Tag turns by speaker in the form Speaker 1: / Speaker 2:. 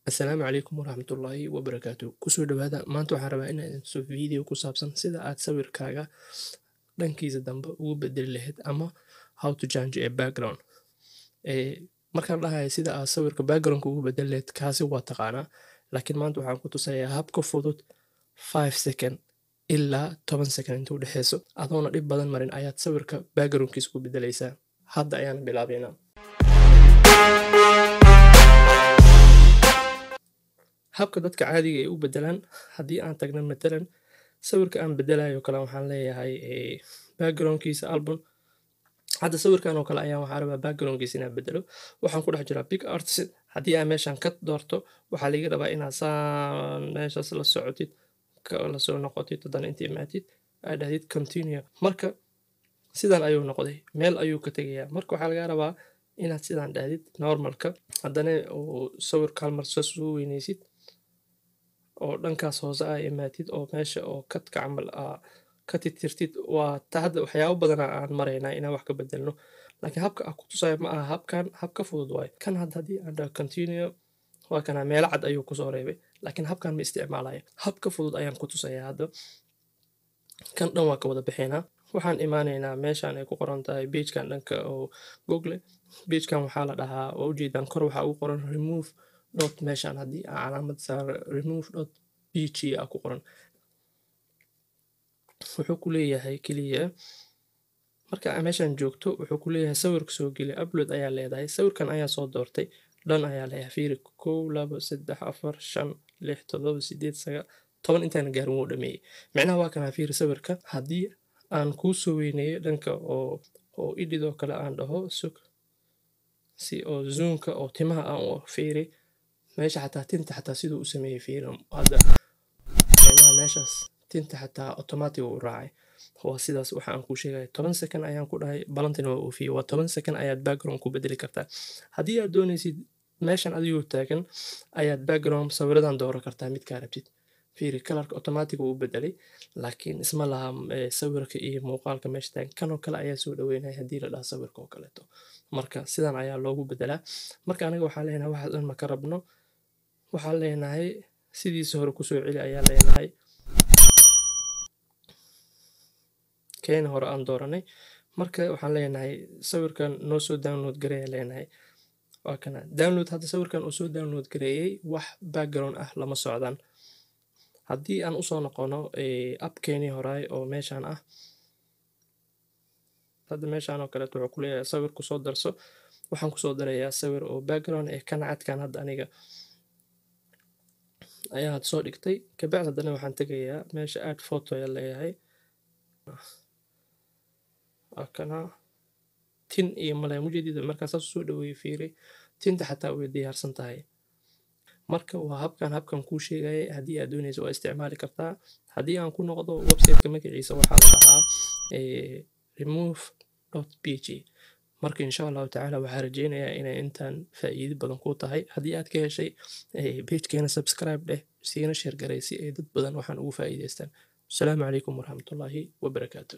Speaker 1: Asalaamu calaykum waraxmatullaahi wabarakaatu. Kusoo dhawaada maanta waxaan rabaa inaan idin tuso video ku saabsan sida aad sawirkaaga dhankiisa dambe ugu bedeli lahayd ama how to change a background. Ee markaan dhahayo sida aad sawirka background ugu bedeli lahayd kaasi waa taqaanaa laakiin maanta waxaan ku tusayaa habka fudud 5 second ilaa 10 second inta u dhexeyso adoona dhib badan marin ayaad sawirka backgroundkiisa ku bedelaysaa. Hadda ayaan bilaabeynaa. habka dadka caadiga ay u bedelaan haddii aan tagno matalan sawirka aan bedelayo kale waxaan leeyahay backgroundkiisa album hadda sawirkan oo kale ayaan waxaa rabaa backgroundkiisa inaan bedelo waxaan ku dhex jiraa big artist haddii aan meeshan ka doorto waxaa laga rabaa inaad saan meeshaas la socotid la soo noqotid haddana inta imaatid aad dhahdid continue marka sidan ayuu noqday meel ayuu ka tegayaa marka waxaa laga rabaa inaad sidan dhahdid normalka haddana uu sawirka hal mar saas u weyneysid oo dhankaas hoose aa imaatid oo meesha oo kadka camal aa ka titirtid waa ta hadda waxyaabo badana aan maraynaa inaan wax ka bedelno laakiin habka aan ku tusayo ma aha habkan hab ka fudud waayo kan hadda haddii aan dhaho continue waa kana meelo cad ayuu kusoo reebay laakiin habkan ma isticmaalayo hab ka fudud ayaan ku tusayaa hadda kan dhan waa ka wada bixinaa waxaan imaanaynaa meeshan ay ku qoran tahay pagekan dhanka oo google pagekan waxaa la dhahaa waa ujeedaan kor waxaa ugu qoran remove dot meeshan haddii aan calaamad saaro remove dot pg a ku qoran wuxuu ku leeyahay keliya marka aa meeshan joogto wuxuu ku leeyahay sawirka soo geli upload ayaa leedahay sawirkan ayaa soo doortay dhan ayaa leeyahay fiiri kow labo saddex afar shan lix toddoba sideed sagaal toban intaan gaarin wuu dhameeyey micnaha waa kanaa fiiri sawirka haddii aan kuu soo weyneeyo dhanka oo oo idhid oo kale aan dhaho sug si oo zoomka oo timaha aan u fiiri meesha xataa tinta xataa siduu u sameeyey fiiri hadda micnaha meeshaas tinta xataa automatic uu raacay waa sidaas waxa aan kuu sheegaya toban second ayaan ku dhahay balantina waa oofiyey waa toban second ayaad background ku bedeli kartaa haddii aad doonaysid meeshan adigoo taagan ayaad background sawiradan dooran kartaa midkaa rabtid fiiri kalarka automatic uu bedelay laakiin isma laha sawirka iyo muuqaalka meesha taagan kanoo kale ayaa soo dhaweynaya haddii la dhaha sawirka oo kaleeto marka sidan ayaa loogu bedelaa marka aniga waxaan leenahay waxaas dhan ma ka rabno waxaan leenahay sidiisa hore kusoo celi ayaa leenahay keena hore aan dooranay marka waxaan leenahay sawirkan noo soo download gareeya leenahay waa kana download hadda sawirkan uu soo download gareeyey wax background ah lama socdaan haddii aan usoo noqono appkeenii horaay oo meeshan ah hadda meeshan oo kaleeto wuxuu ku leeyahay sawir kusoo darso waxaan kusoo darayaa sawir oo background ee kana cadkan hadda aniga ayaa had soo dhigtay kabacdi haddana waxaan tegayaa meesha add photo ayaa leeyahay waa kana tin iyo malaya mujeedida markaan saas usoo dhaweeyey fiiri tinta xataa way diyaarsan tahay marka waa habkan habkan kuu sheegaya haddii aad doonaysa waa isticmaali kartaa haddii aan ku noqdo websiteka magaciisa waxaa la dhahaa remove dot pg marka insha allahu tacaala waxaa rajeynayaa inay intaan faa'iido badan ku tahay haddii aad ka heshay pagekeena subscribe dheh siina sheer garay si ay dad badan waxaan ugu faa'iidaystaan asalaamu calaykum waraxmatullaahi wabarakaatu